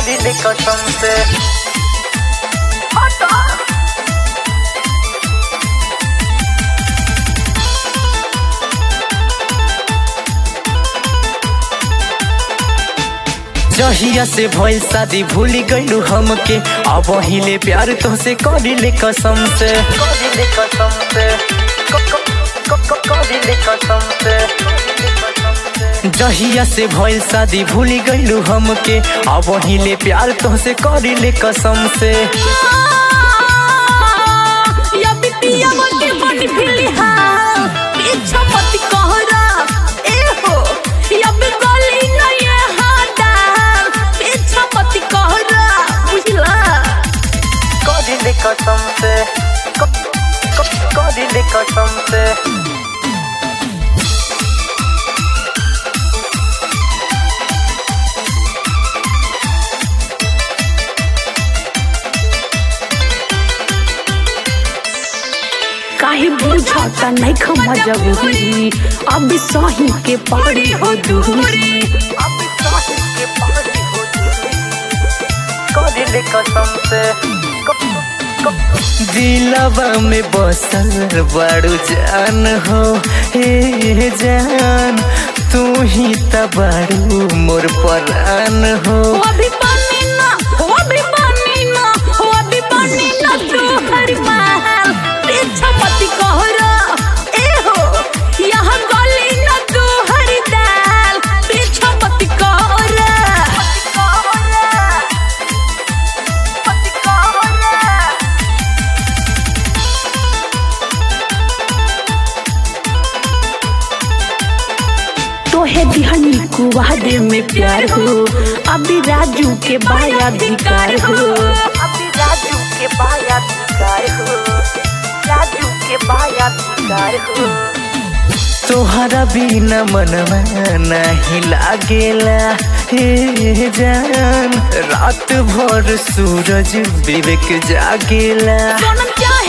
करिले कसम से जहिया से भइल शादी भूल गइलू हमके अब हिले प्यार तोसे करिले कसम से करिले कसम से क- क- क- क- करिले कसम से जहिया से भइल शादी भूल गइलू हमके अब हिले प्यार तोसे करिले कसम से या बिटिया मोटी मोटी फिली हाँ पीछा मत कहरा ए हो या बिगली न ये हादा पीछा मत कहरा बुझला करिले कसम से क- क- करिले कसम से काहे बुझाता नहीं खमा जबूरी अब सही के पड़ी हो दूरी अब सही के पारी हो दूरी। करिले कसम से क- क- दिलवा में बसल बड़ू जान हो हे जान तू ही त बड़ू मोर परान हो हो अभी पानी ना हो अभी पानी ना हो अभी पानी ना तू हर महल पीछा मत कहरा ए हो यहाँ गली ना तू हर दाल पीछा मत कहरा तोहे बिहनी कुवादे में प्यार हो अभी राजू के बाया अधिकार हो अभी राजू के बाया अधिकार हो राजू के बाया अधिकार हो तोहरा बिना मनवा नहीं लागेला हे जान रात भर सूरज विवेक जागेला सोनम चांद